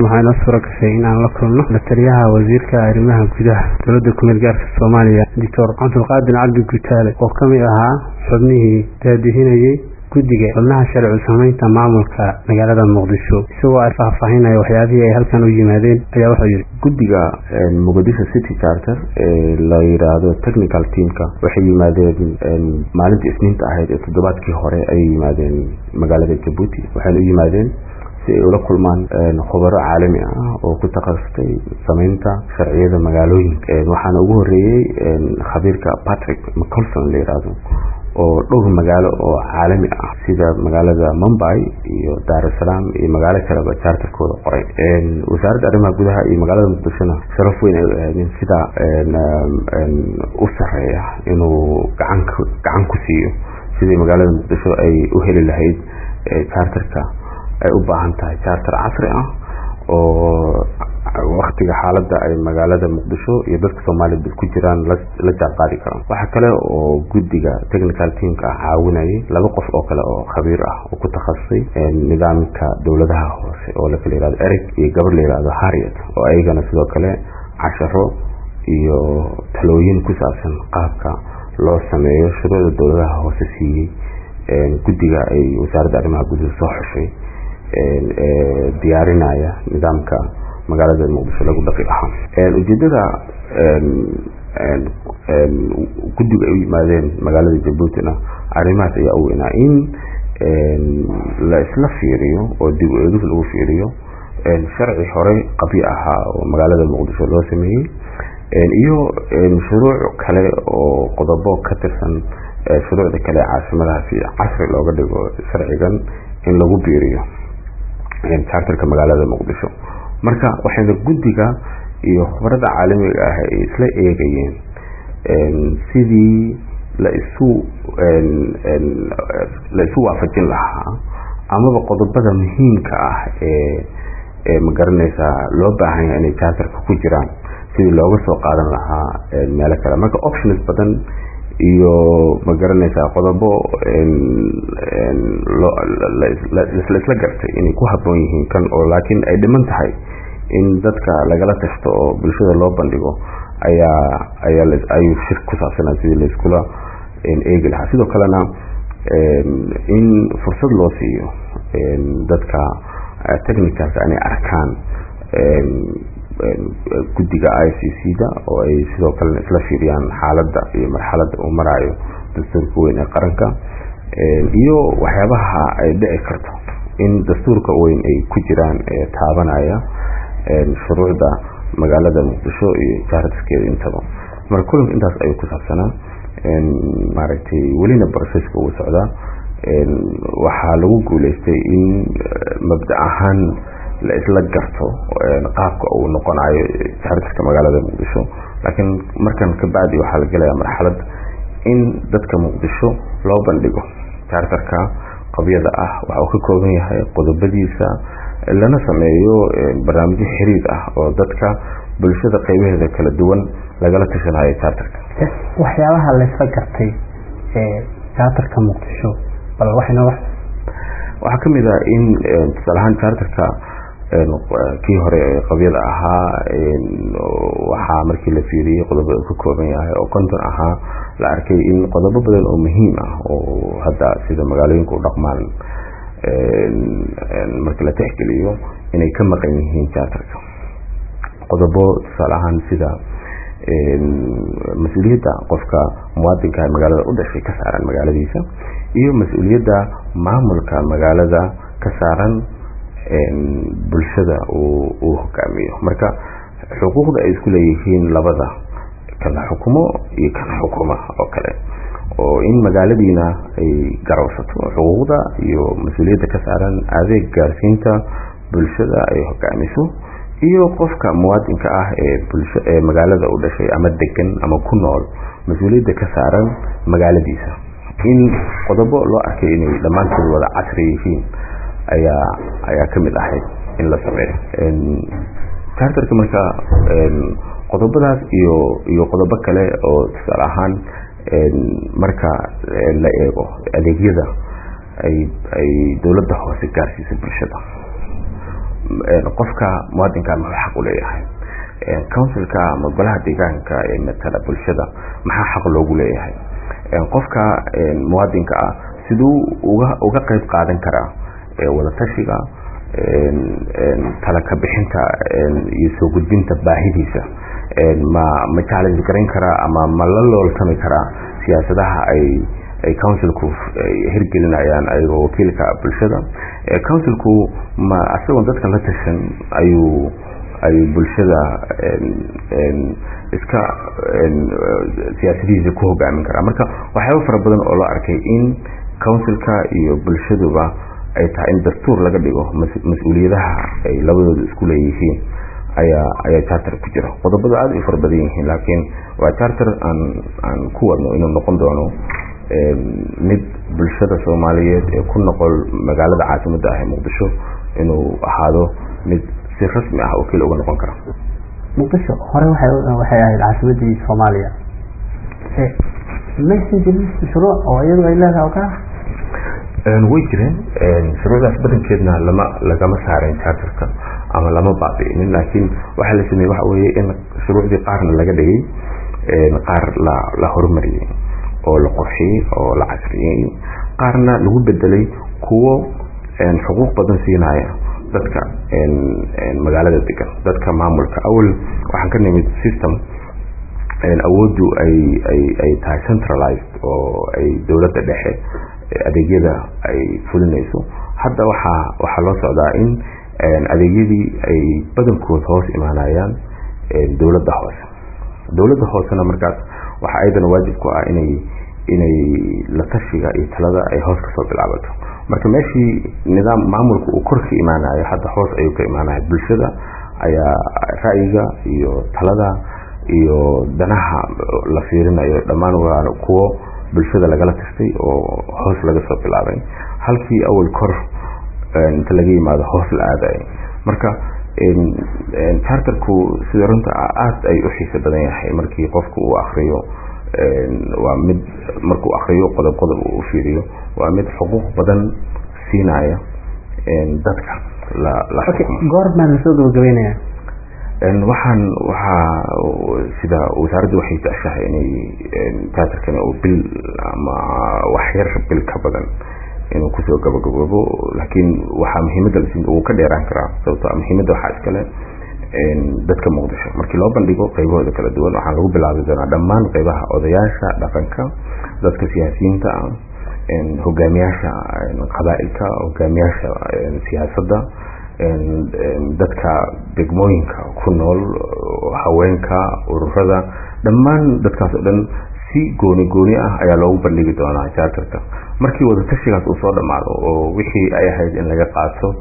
waxaa inoo suura gashay in aan la kulno lataliyaha wasiirka arrimaha gudaha dowladda kumeel gaarka soomaaliya doctor cabdulqaadir cabdi gutaale oo kamid ahaa xubnihii daadihinayey guddiga xubnaha sharci samaynta maamulka magaalada muqdisho isagoo ay faahfaahinaya waxyaabihii ay halkan u yimaadeen ayaa wuxuu yidhi guddiga muqdisho city charter ee la yidhaahdo technical teamka waxay yimaadeen maalinta isniinta ahayd ee toddobaadkii hore ayay yimaadeen magaalada jabuuti waxayna u yimaadeen si ay ula kulmaan khubaro caalami ah oo ku takhasustay samaynta sharciyada magaalooyinka waxaana ugu horeeyey khabiirka patrick mcolson la yidhaahdo oo dhowr magaalo oo caalami ah sida magaalada mumbai iyo dar es salaam iyo magaalo kaleba charterkooda qoray wasaaradda arrimaha gudaha iyo magaalada muqdishona sharaf weyn ay u aadeen sida u sareeya inuu gacan gacan ku siiyo sidii magaalada muqdisho ay u heli lahayd charterka ay u baahan tahay charter casri ah oo waktiga xaaladda ay magaalada muqdisho iyo dadka soomaaliyad ku jiraan la jaanqaadi karaan waxaa kale oo guddiga technical teamka ah caawinayay laba qof oo kale oo khabiir ah oo ku takhasusay nidaamka dowladaha hoose oo lakala yihahdo eric iyo gabar la yihahdo harriet oo ayagana sidoo kale casharo iyo talooyin ku saabsan qaabka loo sameeyo shuruucda dowladaha hoose siiyey guddiga ay wasaaradda arrimaha gudaha soo xushay diyaarinaya nidaamka magaalada muqdisho lagu dhaqi lahaa ujeedada guddiga ay u yimaadeen magaalada jabuutina arrimahaas ayaa u weynaa in la isla fiiriyo oo dib u eegis lagu fiiriyo sharci hore qabyo ahaa oo magaalada muqdisho loo sameeyey iyo shuruuc kale oo qodobo ka tirsan shuruucda kale caasimadaha si casri looga dhigo sharcigan in lagu biiriyo charterka magaalada muqdisho marka waxayna guddiga iyo khubarada caalamiga ah ay isla eegayeen sidii la isu la isu waafajin lahaa amaba qodobada muhiimka ah ee ee magaranaysaa loo baahan yahay inay charterka ku jiraan sidii looga soo qaadan lahaa meelo kale marka options badan iyo magaranaysaa qodobo laisla gartay inay ku haboon yihiin kan oo laakiin ay dhiman tahay in dadka lagala tashto oo bulshada loo bandhigo ayaa ayaa ayuu shir ku saabsanaa sidii laiskula eegi lahaa sidoo kalena in fursad loo siiyo dadka technicalka inay arkaan guddiga i c c da oo ay sidoo kalena isla fiiriyaan xaaladda iyo marxaladda uu maraayo dastuurka weyn ee qaranka iyo waxyaabaha ay dhici karto in dastuurka weyn ay ku jiraan ee taabanaya shuruucda magaalada muqdisho iyo jaaraskeeda intaba marka kulanka intaas ayuu ku saabsanaa maaragtay welina broceska uu socdaa waxaa lagu guuleystay in mabda ahaan la isla garto qaabka uu noqonayo jaararka magaalada muqdisho laakiin markan ka bacdi waxaa la gelaya marxalad in dadka muqdisho loo bandhigo jaartarka qabyada ah waxa uu ka kooban yahay qodobadiisa lana sameeyo barnaamijyo xiriir ah oo dadka bulshada qeybaheeda kala duwan lagala tashanayo jaartarka waxyaabaha laysla gartay ee jaatarka muqdisho bal waxayna wax waxaa kamid ah in tusaale ahaan jaartarka kii hore qabyada ahaa waxaa markii la fiiriyey qodobo uu ka kooban yahay oo konton ahaa la arkay in qodobo badan oo muhiim ah oo hadda sida magaalooyinka u dhaqmaan markii la tixgeliyo inay ka maqan yihiin jaatarka qodobo tusaale ahaan sida mas-uuliyadda qofka muwaadinka magaalada u dhashay ka saaran magaaladiisa iyo mas-uuliyadda maamulka magaalada ka saaran bulshada uu hogaamiyo marka xuquuqda ay isku leeyihiin labada kana xukumo iyo kana xukuma oo kale oo in magaaladiina ay garowsato xuquuqda iyo mas-uuliyadda ka saaran adeeg gaarsiinta bulshada ay hogaamiso iyo qofka muwaadinka ah ee bulsho ee magaalada u dhashay ama degan ama ku nool mas-uuliyadda ka saaran magaaladiisa in qodobo loo arkay inay dhammaantood wada casri yihiin ayaa ayaa kamid ahayd in la sameeyo charterka marka qodobadaas iyo iyo qodobo kale oo tusaale ahaan marka la eego adeegyada ay ay dowladda hoose gaarsiisa bulshada qofka muwaadinka muxuu xaq u leeyahay councilka ama golaha deegaanka ee matala bulshada maxaa xaq loogu leeyahay qofka muwaadinka ah siduu uga uga qeyb qaadan karaa wadatashiga tala ka bixinta iyo soo gudbinta baahidiisa ma ma challenge garayn karaa ama ma la looltami karaa siyaasadaha ay ay councilku hirgelinayaan ayagoo wakiilka bulshada councilku ma isagoon dadka la tashan ayuu ayuu bulshada iska siyaasadihiisa ku hogaamin karaa marka waxyaaba fara badan oo loo arkay in councilka iyo bulshaduba ay tahay in dastuur laga dhigo mas-uuliyadaha ay labadooda isku leeyihiin ayaa ayaa charter ku jira qodobada aada u fara badan yihiin laakiin waa charter aan aan ku wadno inuu noqon doono mid bulshada soomaaliyeed ee ku noqol magaalada caasimadda ah ee muqdisho inuu ahaado mid si rasmi ah wakiil uga noqon kara muqdisho hore waxay ahayd caasimadii soomaaliya maysan jirin shuruuc oo iyadu ay leedahay oo kala way jireen shuruucdaas badankeedna lama lagama saaren charterka ama lama baabi'inin laakiin waxaa la sameeyey waxa weeye in shuruucdii qaarna laga dhigay qaar la la horumariyey oo la qorxiyey oo la casriyey qaarna lagu bedelay kuwo xuquuq badan siinaya dadka magaalada degan dadka maamulka awal waxaan ka nimid system awooddu ay ay ay tahay centralized oo ay dowladda dhexe adeegyada ay fulinayso hadda waxaa waxaa loo socdaa in adeegyadii ay badankood hoos imaanayaan dowladda hoose dowladda hoosena markaas waxaa ayadana waajib ku ah inay inay la tashiga iyo talada ay hoos kasoo bilaabato marka meeshii nidaam maamulka uu kor ka imaanayo hadda hoos ayuu ka imaanaya bulshada ayaa ra'yiga iyo talada iyo danaha la fiirinayo dhammaan waa kuwo bulshada lagala tastay oo hoos laga soo bilaabay halkii awal kor inta laga yimaado hoos la aadayo marka charterku sida runta aada ay u xiisa badan yahay markii qofku uu akriyo waa mid markuu akriyo qodob qodob uu fiiriyo waa mid xuquuq badan siinaya dadka la la goormaa lasoo gabagabeynaya waxaan waxaa sida wasaaraddu waxay jeceshahay inay charterkani uu bil ama waxyar bil ka badan inuu kusoo gabagaboobo laakiin waxaa muhiimadda uu ka dheeraan karaa sababto muhiimadda waxaa iskale dadka muqdisho markii loo bandhigo qaybahooda kala duwan waxaan lagu bilaabi doonaa dhammaan qaybaha odayaasha dhaqanka dadka siyaasiyiinta ah hogaamiyaasha qabaa'ilka hogaamiyaasha siyaasadda dadka degmooyinka ku nool haweenka ururada dhammaan dadkaas oo dhan si gooni gooni ah ayaa loogu bandhigi doonaa charterka markii wadatashigaas uu soo dhammaado oo wixii ay ahayd in laga qaato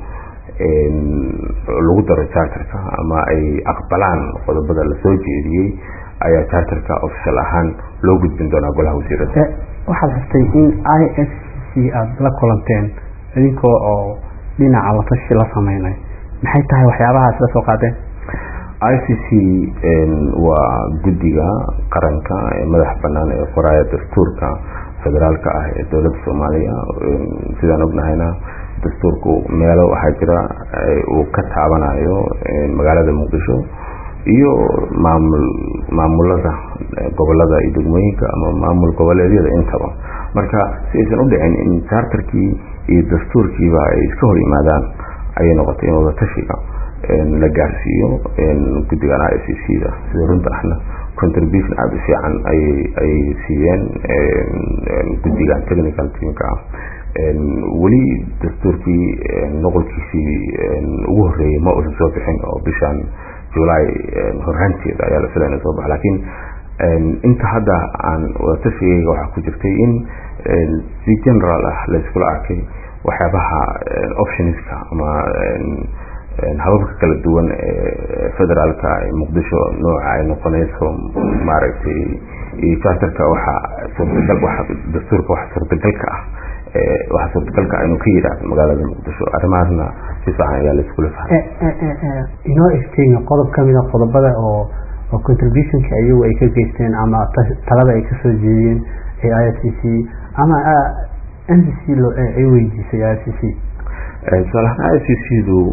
lagu daro charterka ama ay aqbalaan qodobada lasoo jeediyey ayaa charterka official ahaan loo gudbin doonaa golaha wasiirada waxaad xustay in i s c aada la kulanteen idinkoo oo dhinaca watashi la sameynay maxay tahay waxyaabahaas la soo qaadeen i c c waa guddiga qaranka ee madax banaan ee qoraaya dastuurka federaalka ah ee dowladda soomaaliya sidaan ognahayna dastuurku meelo waxaa jira uu ka taabanayo magaalada muqdisho iyo maamul maamulada gobolada iyo degmooyinka ama maamul goboleedyada intaba marka si aysan u dhicin in charterkii iyo dastuurkiiba ay iska hor yimaadaan ayay noqotay in wadatashiga la gaarsiiyo guddigan i c c da sida runta ahna contribution aada u fiican ayay ayay siiyeen guddigan technical teamka ah weli dastuurkii noqolkiisii ugu horreeyey ma uusan soo bixin oo bishan july horhaanteeda ayaa la filaya soo baxa laakiin inta hadda aan wadatashigeega waxaa ku jirtay in si general ah la iskula arkay waxyaabaha optionska ama hababka kala duwan ee federaalka muqdisho nooca ay noqonayso maaragtay iyo charterka waxaa suurtagal waxa dastuurka waxa suurtagalka ah waxaa suurtagalka ah inuu ka yidhaahdo magaalada muqdisho arrimahaasna si fiican ayaa la iskula fahmay inoo ifteenya qodob ka mida qodobada oo oo contributionka iyagu ay ka geysteen ama talada ay kasoo jeediyeen ee i c c ama n c c ay weydiisay i c c tusaalahaan i c c du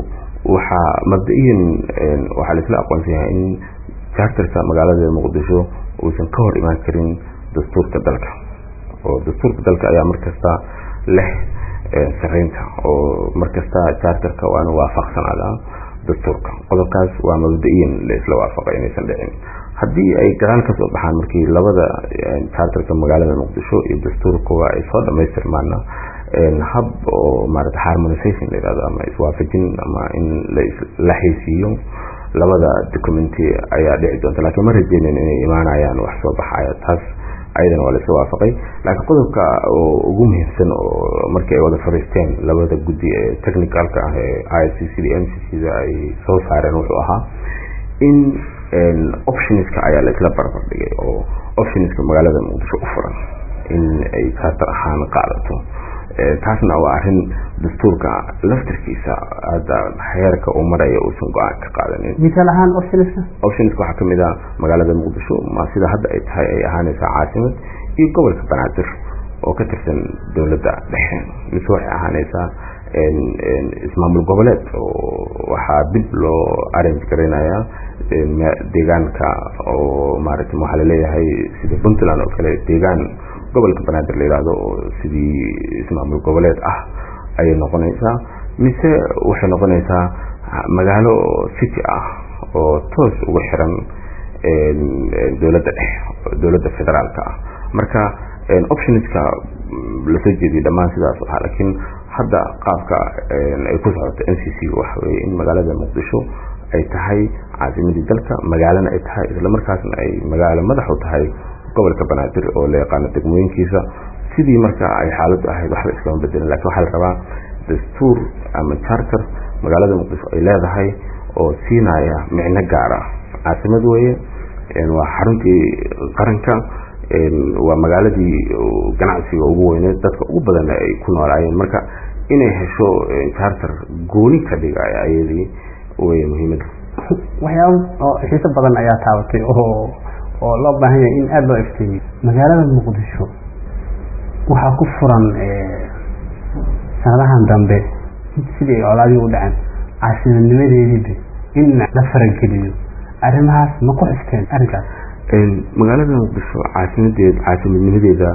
waxaa mabda-iyan waxaa laisla aqoonsan yahay in charterka magaalada muqdisho uusan ka hor imaan karin dastuurka dalka oo dastuurka dalka ayaa markasta leh sareynta oo markasta charterka waana waafaqsanaada dastuurka qodobkaas waa mabda-iyan laisla waafaqay inaysan dhicin haddii ay gadaal ka soo baxaan markii labada charterka magaalada muqdisho iyo dastuurkuba ay soo dhamaystirmaana hab oo maarata harmonization la yihahdo ama iswaafajin ama in la haysiiyo labada documenti ayaa dhici doonta lakiin ma rajeynen inay imaanayaan wax soo baxaya taas ayadana waa laisla waafaqay laakiin qodobka oo ugu muhiimsan oo markii ay wada fariisteen labada guddi ee technicalka ah ee i c c d m c c da ay soo saareen wuxuu ahaa in optionska ayaa laisla barbar dhigay oo optionska magaalada muqdisho u furan in ay charter ahaan qaadato taasna waa arin dastuurka laftarkiisa hadda heerka uu maraya uusan go-aan ka qaadanin misaal ahaan optionska optionska waxaa kamid a magaalada muqdisho ma sida hadda ay tahay ay ahaaneysaa caasimad iyo gobolka banaadir oo ka tirsan dowladda dhexe mise waxay ahaaneysaa ismaamul goboleed oo waxaa dib loo arrange gareynayaa deegaanka oo maarata waxaa laleeyahay sida puntland oo kale deegaan gobolka banaadir la yihahdo oo sidii ismaamul goboleed ah ayay noqonaysaa mise waxay noqonaysaa magaalo city ah oo toos uga xiran dowladda dhexe dowladda federaalka ah marka optionska lasoo jeediyay dhammaan sidaas ahaa laakiin hadda qaabka ay ku socoto n c c waxa weye in magaalada muqdisho ay tahay caasimadii dalka magaalana ay tahay islamarkaasna ay magaalo madax u tahay gobolka banaadir oo la yaqaano degmooyinkiisa sidii marka ay xaaladdu ahayd waxba iskama bedelin lakin waxaa la rabaa dastuur ama charter magaalada muqdisho ay leedahay oo siinaya micno gaara caasimad weeye waa xaruntii qaranka waa magaaladii ganacsiga ugu weyneed dadka ugu badan ay ku noolaayeen marka inay hesho charter gooni ka dhigaya ayadii wey muhiimada waxyaaba oo xiiso badan ayaa taabatay oo oo loo baahan yahay in aada loo ifteemiyo magaalada muqdisho waxaa ku furan sanadahan dambe sidii ay colaadii u dhaceen caasimadnimadeediiba in la farageliyo arrimahaas ma ku xisteen arrinkaas magaalada muqdisho caasimadeed caasimadnimadeeda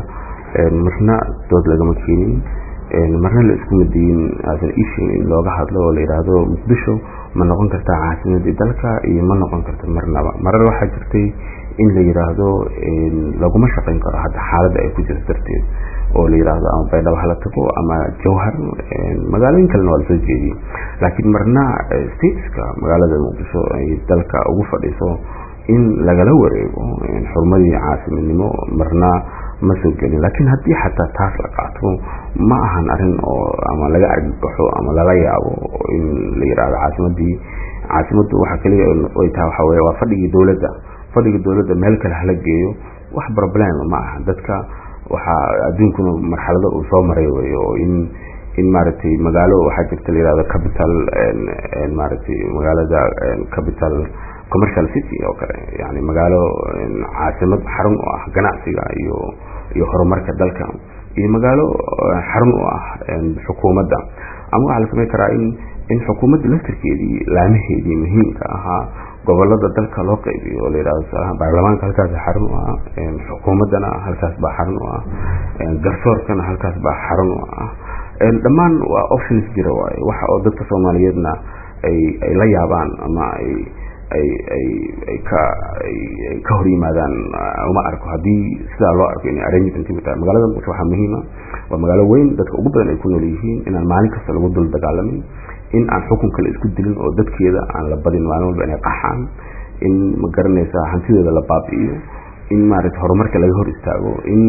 marna dood lagama keenin marna la isku madiyin asan ishin in looga hadlo oo la yidhaahdo muqdisho ma noqon kartaa caasimadii dalka iyo ma noqon karta marnaba marar waxaa jirtay in la yidhaahdo laguma shaqayn karo hadda xaaladda ay ku jirto darteed oo la yidhaahdo ama baydhabo hala tago ama jawhar magaalooyin kalena waa lasoo jeediyey laakiin marna stateska magaalada muqdisho ay dalka ugu fadhiso in lagala wareego xurmadii caasimadnimo marna ma soo gelin laakiin haddii xataa taas la qaato ma ahan arin oo ama laga argagaxo ama lala yaabo in la yidhaahdo caasimadii caasimaddu waxaa kaliya ay tahay waxa weye waa fadhigii dowladda fadhiga dowladda meel kale hala geeyo wax problem ma aha dadka waxaa adduunkuna marxalado uu soo maray wey oo in in maaragtay magaalo waxaa jirta la yihahdo capital maaragtay magaalada capital commercial city oo kale yani magaalo caasimad xarun u ah ganacsiga iyo iyo horumarka dalka iyo magaalo xarun u ah xukuumadda ama waxaa la samayn karaa in in xukuumadda laftarkeedii laamaheedii muhiimka ahaa gobolada dalka loo qaybiyo oo la yidhahdo tusaalahaan baarlamaanka halkaas xarun u ah xukuumaddana halkaas baa xarun u ah garsoorkana halkaas baa xarun u ah dhammaan waa options jira waaye waxa oo dadka soomaaliyeedna ay ay la yaabaan ama ay ay ay ay ka ay ka hor yimaadaan uma arko haddii sidaa loo arko inay arrangement tahay magaalada muqdisho waxaa muhiima waa magaalo weyn dadka ugu badan ay ku nool yihiin inaan maalin kasta lagu dul dagaalamin in aan xukun kale isku dilin oo dadkeeda aan la badin maalin walba inay qaxaan in ma garanaysaa hantideeda la baabi'iyo in maaragtay horumarka laga hor istaago in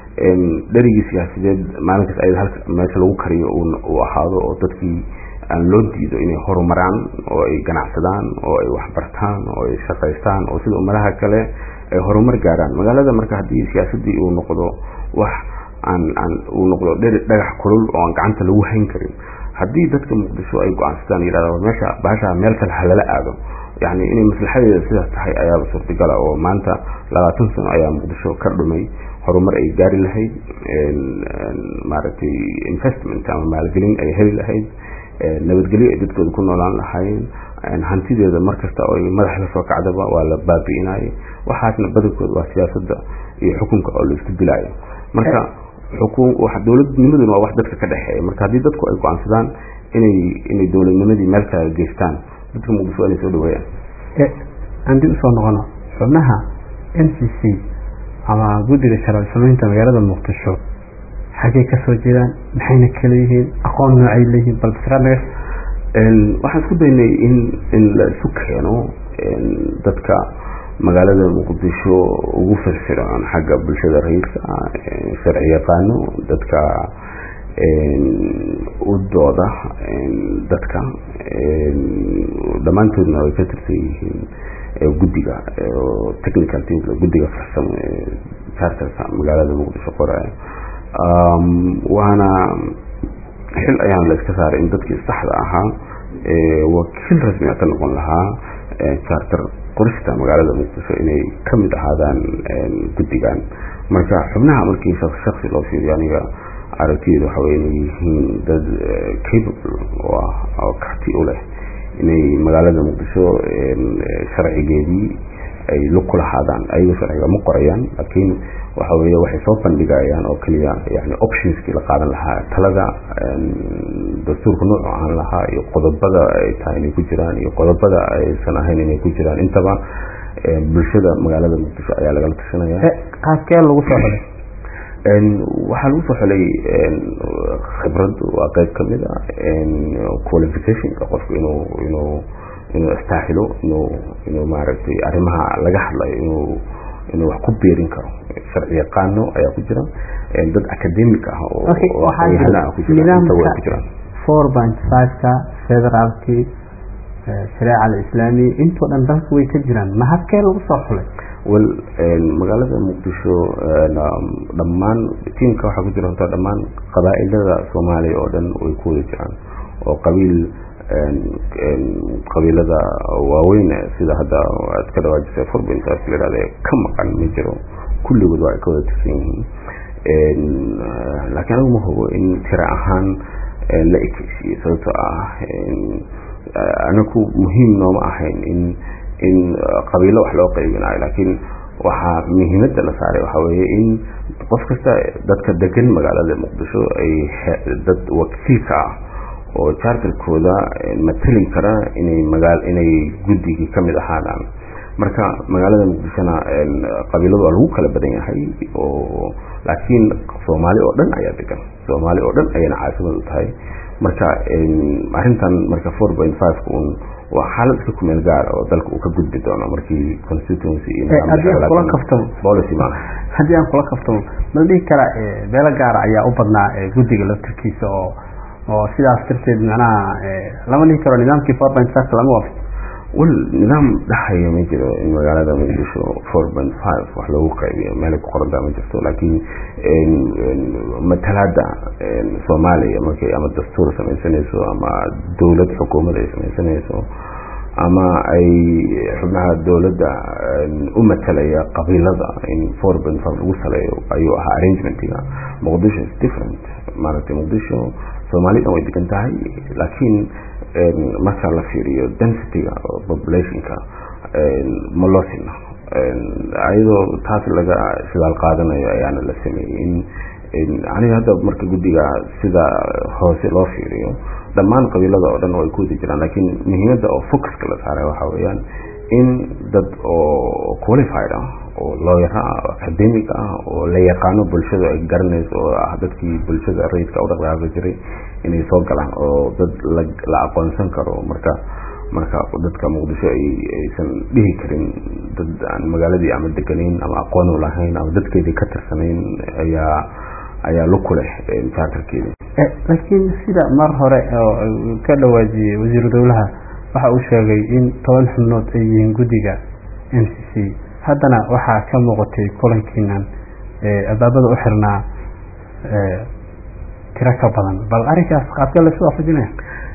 dherigii siyaasadeed maalinkaas ayada halka meesha lagu kariyo uu ahaado oo dadkii aan loo diido inay horumaraan oo ay ganacsadaan oo ay waxbartaan oo ay shaqaystaan oo sida ummadaha kale ay horumar gaaraan magaalada marka haddii siyaasadii uu noqdo wax aan aan uu noqdo dhagax kulul oo aan gacanta lagu hayn karin haddii dadka muqdisho ay go-aansadaan yidhahda meesha bahasha meel kale halala aado yani inay maslaxadeeda sidaas tahay ayaaba suurtagala oo maanta labaatan sano ayaa muqdisho ka dhumay horumar ay gaari lahayd maaragtay investment ama maalgelin ay heli lahayd nabadgelyo ay dadkooda ku noolaan lahaayeen hantideeda markasta oo madax la soo kacdaba waa la baabi'inayay waxaasna badankooda waa siyaasada iyo xukunka oo la isku dilaayo marka dowladnimaduna waa wax dadka ka dhexeeya marka haddii dadku ay go-aansadaan inay inay dowladnimadii meel kale geystaan dadka muqdisho waa inay soo dhaweeyaan haddii usoo noqono xubnaha n c c ama guddiga sharci samaynta magaalada muqdisho xaggay kasoo jeedaan maxayna kala yihiin aqoon noocay leeyihiin bal fikradnaga waxaan isku daynay in in la isu keeno dadka magaalada muqdisho ugu firfircoon xagga bulshada raiiska sharci yaqaano dadka u dooda dadka dhammaantoodna way ka tirsan yihiin guddiga technical teamka guddiga farsamo ee charterka magaalada muqdisho qoraya waana xil ayaan la iska saaray in dadkii saxda ahaa wakiil rasmiga ka noqon lahaa charter qorista magaalada muqdisho inay kamid ahaadaan guddigan marka xubnaha markii shaksi loo fiiriyo aniga aragtiyeedu waxa wey inay yihiin dad capable oo ah oo karti u leh inay magaalada muqdisho sharcigeedii ay lug ku lahaadaan ayagoo sharciga ma qorayaan laakiin waxa weeye waxay soo bandhigayaan oo keliya yani optionskii la qaadan lahaa talada dastuurka noocu ahaan lahaa iyo qodobada ay tahay inay ku jiraan iyo qodobada aysan ahayn inay ku jiraan intaba bulshada magaalada muqdisho ayaa lagala tashanaya qaabkee lagu soo xulay waxaa lagu soo xulay khibrad waa qeyb kamid a qualificationka qofku inuu inuu inuu istaaxilo inuu inuu maaragtay arrimaha laga hadlayo inuu inuu wax ku beerin karo sharci yaqaano ayaa ku jira dad academic ah oo ku jiraan four point five-ka federaalkii shareeca alislaami intoo dhan dalka way ka jiraan ma habkee lagu soo xulay wel magaalada muqdisho dhammaan tiimka waxaa ku jira horta dhammaan qabaa-ilada soomaaliya oo dhan way ku wada jiraan oo qabiil qabiilada waaweyn sida hadda aad ka dhawaajisay forbintaas layihahda ka maqan ma jiro kulligood waa ay ka wada tirsan yihiin laakiin anigu ma hubo in tira ahaan la ekeysiiyey sababtoo ah anaku muhiim nooma ahayn in in qabiilo wax loo qaybinayo laakiin waxaa muhiimadda la saaray waxaa weeye in qof kasta dadka degan magaalada muqdisho ay dad wakiilka ah oo charterkooda matalin kara inay magaa inay guddigii kamid ahaadaan marka magaalada muqdishona qabiiladu waa lagu kala badan yahay oo laakiin soomaali oo dhan ayaa degan soomaali oo dhan ayayna caasimad u tahay marka arrintan marka four point five un waa xaalad iska kumeel gaar oo dalka uu ka gudbi doono markii constituency policy maaha haddii aan kula kaftamo mala dhihi kara beelo gaara ayaa u badnaa guddiga laftirkiisa oo oo sidaas darteed macnaha lama dhihi karo nidaamkii four point five lama waafaq wel nidaam dhaxaya ma jiro in magaalada muqdisho four point five wax loogu qaybiyo meelay ku qorantaa ma jirto laakiin matalaada soomaaliya markay ama dastuur samaysanayso ama dowlad xukuumad ay samaysanayso ama ay xubnaha dowladda u matalaya qabiilada in four point five lagu saleeyo ayuu ahaa arrangementiga muqdisho is different maaragtay muqdisho soomaali dhan way degan tahay laakiin marka la fiiriyo densityga populationka ma loo sina ayadoo taas laga shidaal qaadanayo ayaana la sameeyey in aniga hadda marka guddiga sida hoose loo fiiriyo dhammaan qabiilada oo dhan way ku wada jiraan laakiin muhiimadda oo focuska la saaray waxaa weeyaan in dad oo qualified ah oo looyara ah oo academic ah oo la yaqaano bulshada ay garanayso oo ah dadkii bulshada rayidka u dhaqdhaqaaqi jiray inay soo galaan oo dad la aqoonsan karo marka marka dadka muqdisho ay aysan dhihi karin dad aan magaaladii ama deganayn ama aqoon u lahayn ama dadkeedii ka tirsanayn ayaa ayaa lug ku leh charterkeeda laakiin sida mar hore oo ka dhawaajiyey wasiiru dowlaha waxa uu sheegay in toban xubnood ay yihiin guddiga n c c haddana waxaa ka muuqatay kulankiinan albaabada u xirnaa tiro ka badan bal arrinkaas qaabkee laysu waafajinaya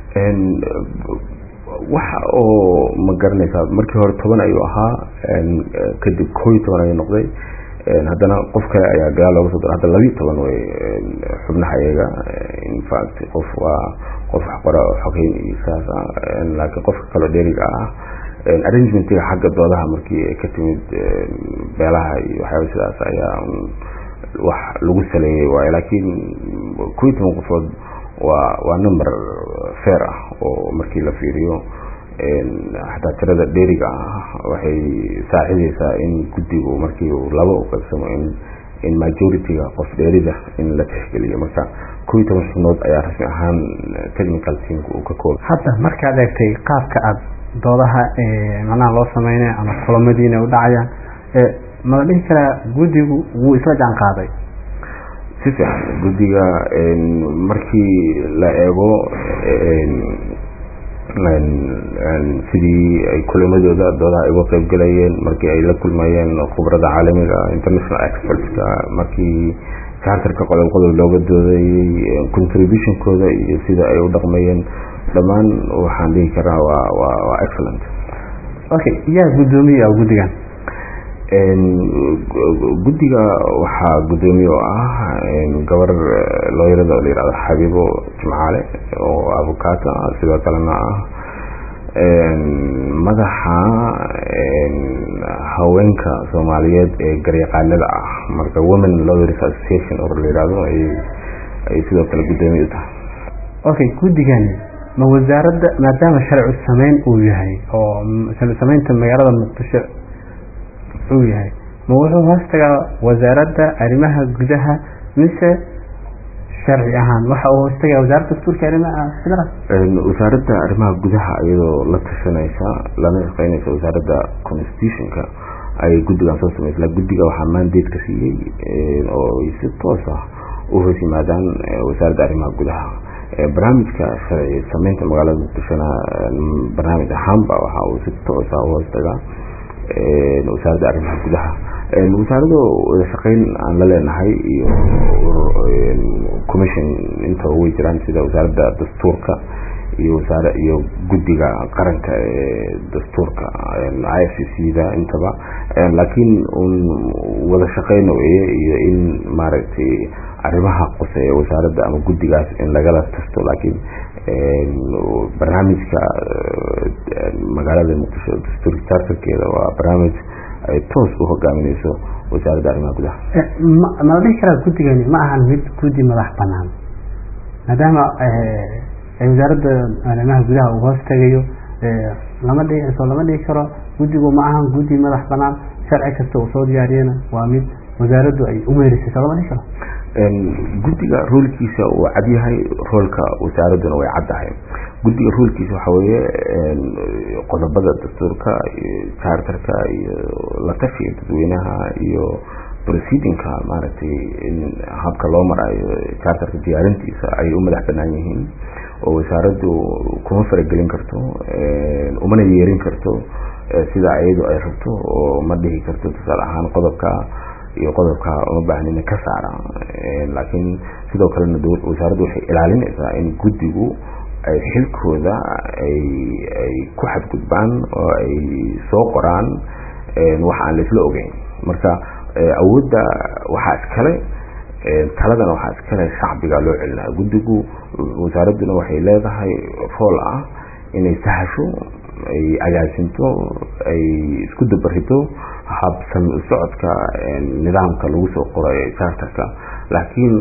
waxa oo ma garanaysaa markii hore toban ayuu ahaa kadib koo iyo toban ayuu noqday haddana qof kale ayaa gadaal looga soo dara hadda labiiyo toban way xubnaha iyaga infact qof waa qof waxqora xogeyn iyo saas ah laakiin qofka kaloo dheeriga ah arrangementiga xagga doodaha markii ay ka timid beelaha iyo waxyaaba sidaas ayaa wax lagu saleeyey waayo laakiin kow iyo toban qofood waa waa number fair ah oo markii la fiiriyo xataa tirada dheeriga ah waxay saacideysaa in guddigu markii uu laba u qaybsamo in in majority-ga qof dheerida in la tixgeliyo marka kow iyo toban xubnood ayaa rasmi ahaan technical teamka uu ka kooba hadda markaad eegtay qaabka aada doodaha macnaha loo sameynaya ama kulamadiina u dhacayaan mala dhihi karaa guddigu wuu isla jaan qaaday si fiican guddiga markii la eego sidii ay kulamadooda doodaha ay uga qayb galayeen markii ay la kulmayeen khubrada caalamiga international expertska markii charterka qodob qodob looga doodayey contributionkooda iyo sida ay u dhaqmayeen dhammaan waxaan dhihi karaa waa waa waa excellent okay yaa guddoomiye ah guddigan guddiga waxaa guddoomiye oo ah gabar looyarada oo la yihahdo xabiibo jimcaale oo avocata sidoo kalena ah madaxa haweenka soomaaliyeed ee garyaqaanada ah marka women lawyers association oo la yihahdo ay ay sidoo kale guddoomiye u tahay okay guddigani ma wasaaradda maadaama sharci sameyn uu yahay oo sameynta magaalada muqdisho uu yahay ma wuxuu hoos tagaa wasaaradda arrimaha gudaha mise sharci ahaan waxa uu hoos tagaa wasaaradda dastuurka arrimaha federaal wasaaradda arrimaha gudaha iyadoo la tashanaysa lana shaqeynaysa wasaaradda constitutionka ayay guddigan soo samaysa guddiga waxaa mandate ka siiyey oo ay si toos ah u hoos yimaadaan wasaaradda arrimaha gudaha barnaamijka sharci sameynta magaalada muqdishona barnaamij ahaanba waxa uu si toos ah u hoos tagaa wasaaradda arrimaha gudaha wasaarado wada shaqeyn aan la leenahay iyo commission inta way jiraan sida wasaaradda dastuurka iyo wasaare iyo guddiga qaranka ee dastuurka i f c c da intaba laakiin un wada shaqeyn weye iyo in maaragtay arrimaha qoseeya wasaaradda ama guddigaas in lagala tasto laakiin barnaamijka magaalada muqdisho dastuurka charterkeeda waa barnaamij ay toos u hogaamineyso wasaaradda arrimaha gudaha mala dhihi karaa guddigani ma ahan mid guddi madax banaan maadaama wasaaradda arrimaha gudaha uu hoos tagayo lama dhihi soo lama dhihi karo guddigu ma ahan guddi madax banaan sharci kasta uu soo diyaariyana waa mid wasaaraddu ay umeerisay soo lama dhihi karo guddiga roolkiisa uu cadyahay roolka wasaaradduna way caddahay guddiga roolkiisa waxa weeye qodobada dastuurka iyo charterka iyo la tashiga dadweynaha iyo proceedingka maaragtay in habka loo marayo charterka diyaarintiisa ay u madax banaan yihiin oo wasaaraddu kuma faragelin karto umana yeerin karto sida iyadu ay rabto oo ma dhihi karto tusaale ahaan qodobka iyo qodobka uma baahnina ka saara laakiin sidoo kalena wasaaraddu waxay ilaalinaysaa in guddigu ay xilkooda ay ay ku xadgudbaan oo ay soo qoraan wax aan laisla ogeyn marka awoodda waxaa iskale taladana waxaa iskale shacbiga loo celinaya guddigu wasaaradduna waxay leedahay rool ah inay sahasho ay agaasinto ay isku dabarito habsami u socodka nidaamka lagu soo qoray charterka laakiin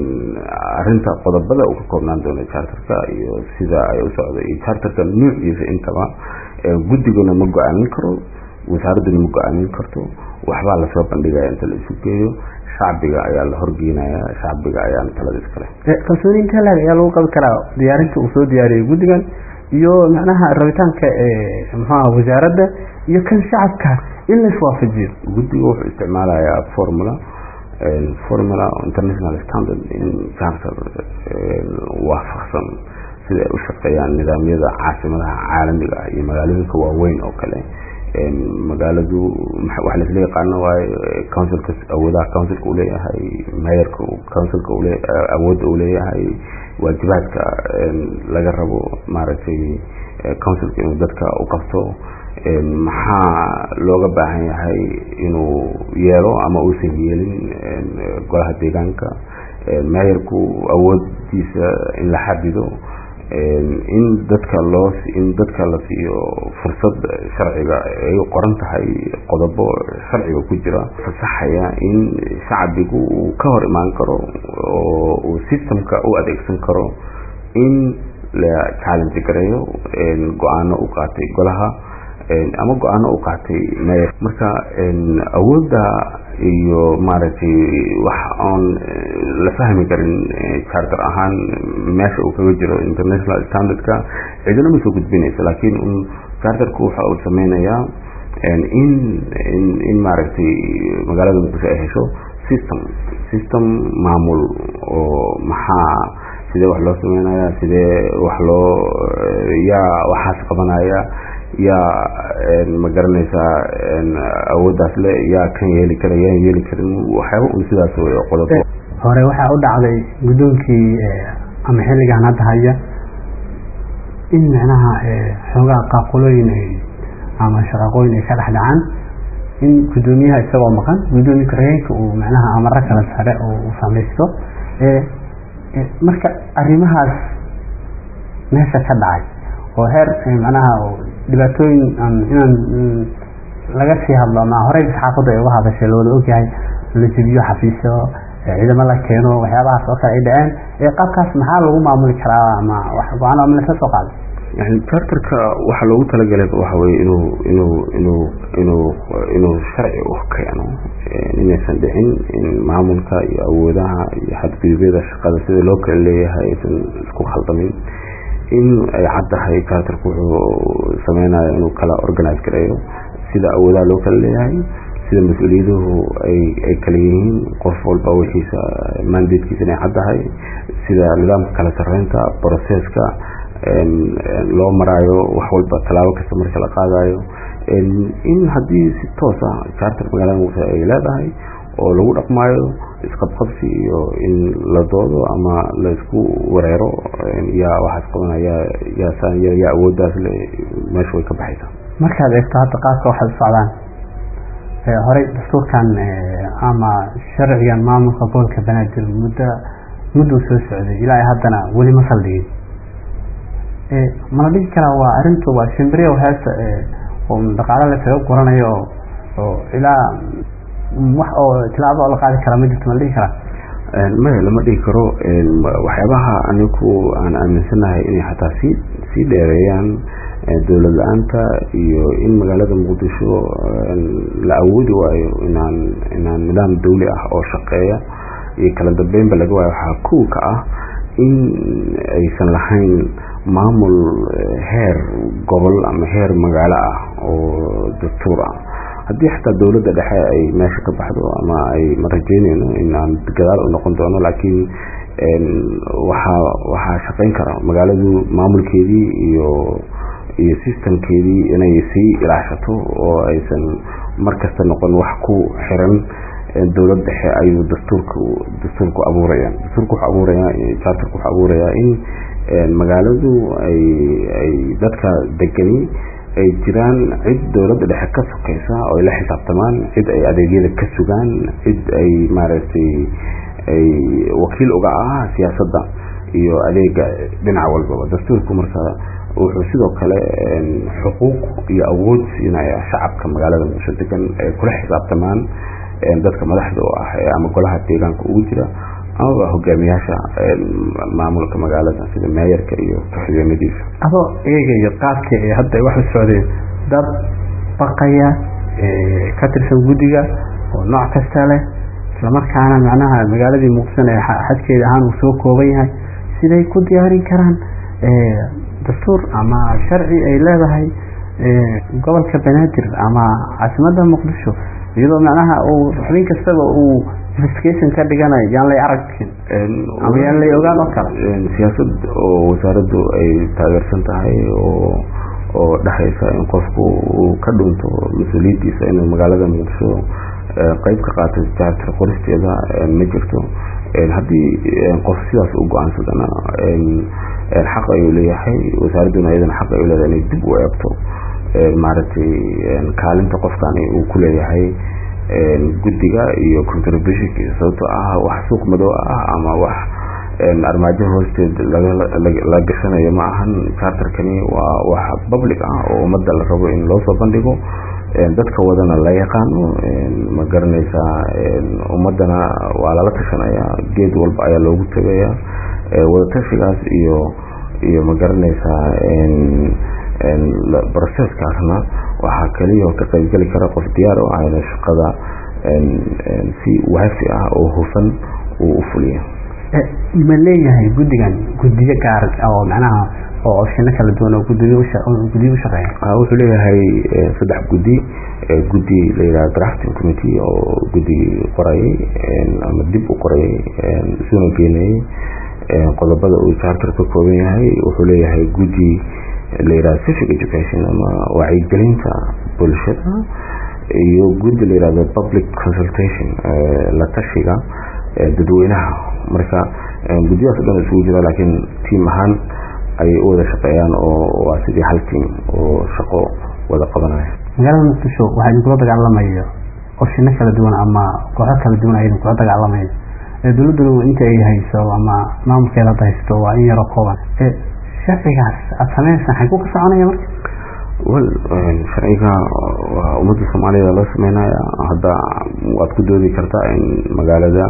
arinta qodobada uu ka koobnaan doono charterka iyo sida ay u socdo iyo charterka nuuciisa intaba guddiguna ma go-aamin karo wasaaradduna ma go-aamin karto waxbaa lasoo bandhigaya inta la isu geeyo shacbiga ayaa la horgeynaya shacbiga ayaana talada iskale kalsooni intee laeg ayaa lagu qabi karaa diyaarinta uu soo diyaariyey guddigan iyo macnaha rabitaanka muxuaha wasaaradda iyo kan shacabka in la iswaafajiyo guddiga wuxuu isticmaalayaa formula formula international standard in charter waafaqsan sida ay u shaqeeyaan nidaamyada caasimadaha caalamiga ah iyo magaalooyinka waaweyn oo kale magaaladu waxa laisla yaqaano waayo councilka awoodaha councilka uleeyahay mayorka councilka ule awoodda uu leeyahay waajibaadka laga rabo maaragtay councilka inuu dadka u qabto maxaa looga baahan yahay inuu yeelo ama uusan yeelin golaha deegaanka meeyarku awoodiisa in la xadido in dadka loo in dadka la siiyo fursad sharciga ay qoran tahay qodobo sharciga ku jira fasaxaya in shacbigu uu ka hor imaan karo oo uu systemka u adeegsan karo in la challenge gareeyo go-aano u qaatay golaha ama go-aano u qaatay meyer marka awoodda iyo maaragtay wax oon la fahmi karin charter ahaan meesha uu kaga jiro international standardka cidina ma soo gudbinaysa laakiin un charterku waxa uu sameynayaa in in in maaragtay magaalada muqdisho ay hesho system system maamul oo maxaa sidee wax loo sameynaya sidee wax loo yaa waxaas qabanaya yaa ma garanaysaa awooddaas le yaa kan yeeli kara yaan yeeli karin waxyaaba un sidaas wey qodob hore waxaa u dhacday guddoonkii ama xilligan hadda haya in micnaha xoogaa qaaqulooyin ay ama shaqaqooyin ay ka dhex dhacaan in guddoomiyaha isagoo maqan guddoomiye ku-xigeenka uu micnaha amaro kala sare oo uu samaysto marka arrimahaas meesha ka dhacay oo heer macnaha dhibaatooyin inaan laga sii hadlo ama horey saxaafadda ay uga hadashay lawada ogyahay la jebiyo xafiisyo ciidamo la keeno waxyaabahaas oo kale ay dhaceen qaabkaas maxaa lagu maamuli karaa ama wax go-aan ama lasla soo qaaday yani charterka waxaa loogu talagalay waxa weye inuu inuu inuu inuu inuu sharci u keeno inaysan dhicin in maamulka iyo awoodaha iyo xadgudubyada shaqada sida loo kala leeyahay aysan isku khaldamin in ay caddahay charterku wuxuu sameynaya inuu kala organize gareeyo sida awoodaha loo kala leeyahay sida mas-uuliyaduhu ay ay kala yihiin qof walba wixiisa mandatekiisa inay caddahay sida nidaamka kala sarreynta processka loo maraayo wax walba tallaabo kasta marka la qaadayo in haddii si toos ah charter magaalada muqdisho ay leedahay oo lagu dhaqmaayo isqabqabsi iyo in la doodo ama la isku wareero yaa waxaas qabanaya yaa yaa awooddaas le meesha way ka baxaysaa markaad eegto hadda qaabka waxay u socdaan horey dastuurkan ama sharcigan maamulka gobolka banaadir muddo mudduu soo socday ilaa haddana weli ma saldhigin mala dhigi karaa waa arrintu waa shimbiriya heesta oo dhaqaalo lasaga guranayo oo ilaa wax oo tilaabo oo la qaadi karaa ma jirto mala dhigi karaa maya lama dhigi karo waxyaabaha anigu aan aaminsanahay inay xataa sii sii dheereeyaan dowlad la-aanta iyo in magaalada muqdisho la awoodi waayo inaan inaan nidaam dawli ah oo shaqeeya iyo kala dambeynba laga waayo waxaa kow ka ah in aysan lahayn maamul heer gobol ama heer magaalo ah oo dastuur ah haddii xataa dowladda dhexe ay meesha ka baxdo ama ay ma rajeyneyno in aan gadaal u noqon doono laakiin waxaa waxaa shaqeyn kara magaaladu maamulkeedii iyo iyo systemkeedii inay sii ilaashato oo aysan markasta noqon wax ku xiran dowlad dhexe ayuu dastuurku dastuurku abuuraya dastuurku wuxuu abuurayaa charterku wuxuu abuurayaa in magaaladu ay ay dadka degani ay jiraan cid dowladda dhexe ka sokeysa oo ay la xisaabtamaan cid ay adeegyada ka sugaan cid ay maaragtay ay wakiil uga ah siyaasadda iyo adeega dhinac walbaba dastuurku marka wuxuu sidoo kale xuquuq iyo awood siinaya shacabka magaalada muqdisho degan ay kula xisaabtamaan dadka madaxda u ah ama golaha deegaanka ugu jira amaba hogaamiyaasha maamulka magaalada sida meeyarka iyo ku-xigeenadiisa adoo eegayo qaabka ee hadda ay wax u socdeen dad baqaya ka tirsan guddiga oo nooc kasta leh islamarkaana macnaha magaaladii muqdisho ee xadkeeda ahaan uu soo kooban yahay siday ku diyaarin karaan dastuur ama sharci ay leedahay gobolka banaadir ama caasimadda muqdisho iyadoo macnaha uu xubin kastaba uu investigation ka dhiganayo yaan lay aragin ama yaan lay ogaan oo kale siyaasad oo wasaaraddu ay taageersan tahay oo oo dhexaysa in qofku uu ka dhunto mas-uuliyaddiisa inuu magaalada muqdisho qeyb ka qaato charter qoristeeda ma jirto haddii qof sidaas u go-aansadana xaq ayuu leeyahay wasaaradduna iyadana xaq ay leedahay inay dib u eegto maaragtay kaalinta qofkani uu ku leeyahay guddiga iyo contributionkiisa sababtoo ah wax suuq madow ah ama wax armaajo hoosteed la gashanayo ma ahan charterkani waa wax public ah oo ummadda la rabo in loo soo bandhigo dadka wadana la yaqaano ma garanaysaa ummadana waa lala tashanaya geed walba ayaa loogu tegaya wadatashigaas iyo iyo ma garanaysaa broceskaasna waxaa keliya ka qaybgeli kara qof diyaar oo ayna shaqada si waafi ah oo hufan uu u fuliya ma leeyahay guddigan guddiyo gaar oo macnaha oo opshino kala duwan oo gudiyo gudiyo u shaqeeya wuxuu leeyahay saddex guddi guddi la yidhaha drafting committee oo guddigii qorayay ama dib u qorayay isuna geenayay qodobada uu charter ka kooban yahay wuxuu leeyahay guddi la yidhaha civic education ama wacyigelinta bulshada iyo guddi la yidhahdo public consultation la tashiga dadweynaha marka guddiyahaas o dhan isugu jira laakiin tiim ahaan ayay u wada shaqeeyaan oo waa sidii hal tiim oo shaqo wada qabanaya magaalada muqdisho waxaa idinkula dagaalamayo opshino kala duwan ama kooxo kala duwan ay idinkula dagaalamayo dowladduna inta ay hayso ama maamulkeeda hadda haysto waa in yaroo kooban sharcigaas aada sameynaysaa xaguu ka soconaya marka wel sharciga waa ummadda soomaaliyada loo sameynaya hadda waad ku doodi kartaa in magaalada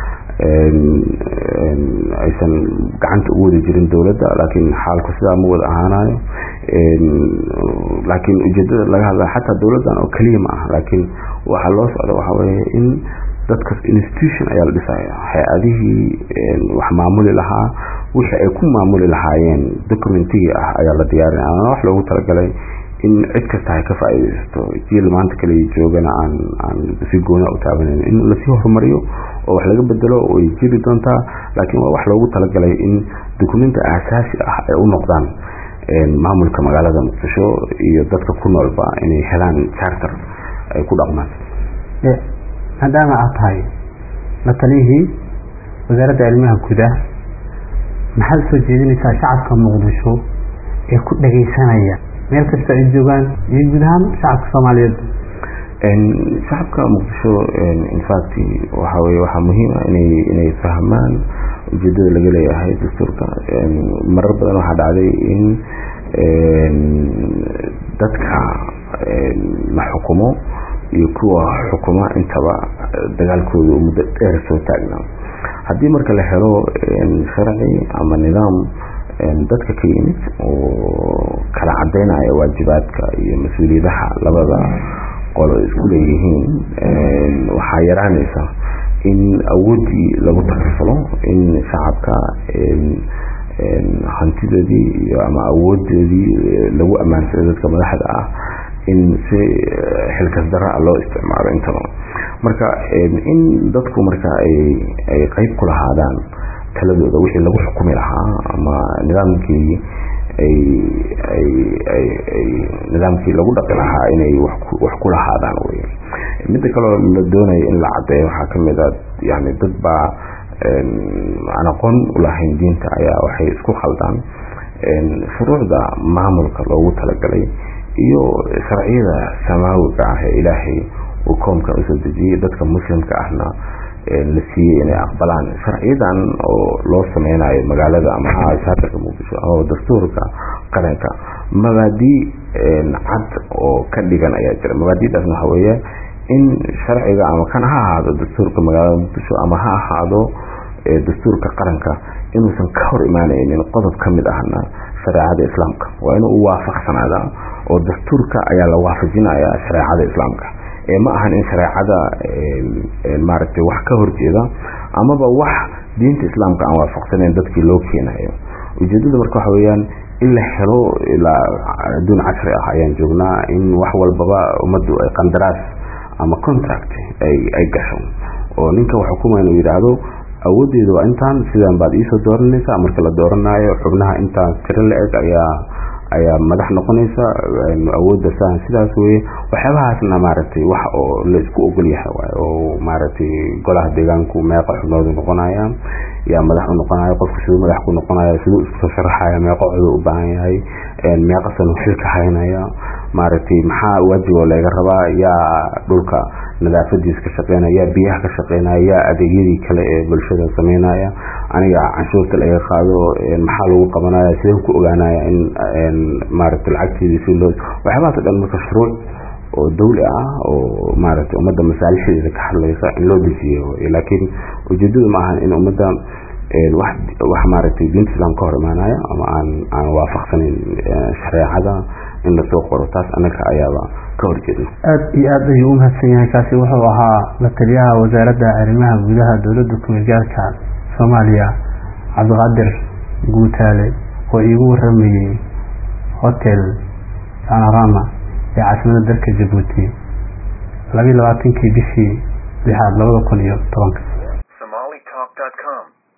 aysan gacanta ugu wada jirin dowladda laakiin xaalku sidaa ma wada ahaanayo laakiin ujeedada laga hadla xataa dowladdan oo keliya ma ah laakiin waxaa loo socda waxaa weeye in dadkas institution ayaa la dhisaya hay-adihii wax maamuli lahaa wixii ay ku maamuli lahaayeen documentigii ah ayaa la diyaarinaya ana wax loogu talagalay in cid kasta ay ka faa'iidaysato jiil maanta kale joogana aan aan si gooni u taabanayn in lasii horumariyo oo wax laga bedelo way jiri doontaa laakiin waa wax loogu talagalay in dokumenti aasaasi ah ay u noqdaan maamulka magaalada muqdisho iyo dadka ku noolba inay helaan charter ay ku dhaqmaan maadaama aad tahay la taliyihii wasaaradda arrimaha gudaha maxaad soo jeedinaysaa shacabka muqdisho ee ku dhagaysanaya meel kasta ay joogaan iyo guud ahaan shacabka soomaaliyeed shacabka muqdisho infact waxa weye waxaa muhiima inay inay fahmaan ujeedada laga leeyahay dastuurka marar badan waxaa dhacday in dadka la xukumo iyo kuwa xukuma intaba dagaalkooda muddo dheer soo taagna haddii marka la helo sharci ama nidaam dadka ka yimid oo kala cadeynaya waajibaadka iyo mas-uuliyadaha labada qolo isku leeyihiin waxaa yaraanaysa in awooddii lagu takasulo in shacabka hantidoodii iyo ama awoodoodii lagu ammaansado dadka madaxda ah in si xilkas daraa loo isticmaalo intaba marka in dadku marka ay qeyb ku lahaadaan taladooda wixii lagu xukumi lahaa ama nidaamkii nidaamkii lagu dhaqi lahaa inay wax ku lahaadaan wey midda kaloo la doonayo in la cadeeyo waxaa kamid a yani dad baa aan aqoon ulahayn diinta ayaa waxay isku khaldaan shuruucda maamulka loogu talagalay iyo sharciyada samaawiga ah ee ilaahay uu koomkan usoo dejiyey dadka muslimka ahna la siiyey inay aqbalaan sharciyadan oo loo sameynayo magaalada ama shaatarka muqdisho ama dastuurka qaranka mabaadii cad oo ka dhigan ayaa jira mabaadidaasna waxa weeye in sharciga ama kan ha ahaado dastuurka magaalada muqdisho ama ha ahaado dastuurka qaranka inuusan ka hor imaanaynin qodob ka mid ahna shareecada islaamka waa inuu u waafaqsanaada oo dastuurka ayaa la waafajinaya shareecada islaamka ee ma ahan in shareecada maaragtay wax ka horjeeda amaba wax diinta islaamka aan waafaqsanayn dadkii loo keenayo ujeedada marka waxa weeyaan in la helo ilaa adduun casri ah ayaan joognaa in wax walbaba ummaddu ay qandaraas ama contract ay gasho oo ninka wax xukuma inuu yidhaahdo awoodeeda waa intaan sidaan baad iisoo dooranaysaa marka la dooranayo xubnaha intaan tiro la-eg ayaa ayaa madax noqonaysa awoodda saan sidaas weye waxyaabahaasna maaragtay wax oo la isku ogol yahay waay oo maaragtay golaha deegaanku meeqa xubnoodu noqonaya yaa madax u noqonaya qofku siduu madax ku noqonaya siduu iskusoo sharaxaya meeqa coduu u baahan yahay meeqa sanu xilka haynaya maaragtay maxaa waajiboo laga rabaa yaa dhulka nadaafadiis ka shaqeynaya yaa biyaha ka shaqeynaya yaa adeegyadii kale ee bulshada sameynaya aniga canshuurta laga qaado maxaa lagu qabanaya sideen ku ogaanaya in maaragtay lacagteedii si loo waxyaabahaas o dhan marka shuruuc oo dawli ah oo maaragtay ummadda masaalixdeeda ka hadlaysa in loo dejiyo laakiin ujeedadu ma ahan in ummadda wax wax maaragtay diinta islaam ka hor imaanaya ama aan aan waafaqsanin shareecada in lasoo qoro taas annaga ayaaba ka horjeedna aada iyo aad ayuu u mahadsan yahay kaasi wuxuu ahaa la taliyaha wasaaradda arrimaha gudaha dowladda kumeel gaarka soomaaliya cabdiqaadir guutaale oo iigu waramayey hotel panorama ee caasimada dalka jabuuti labiyi labaatankii bishii lixaad labada kun iyo tobanka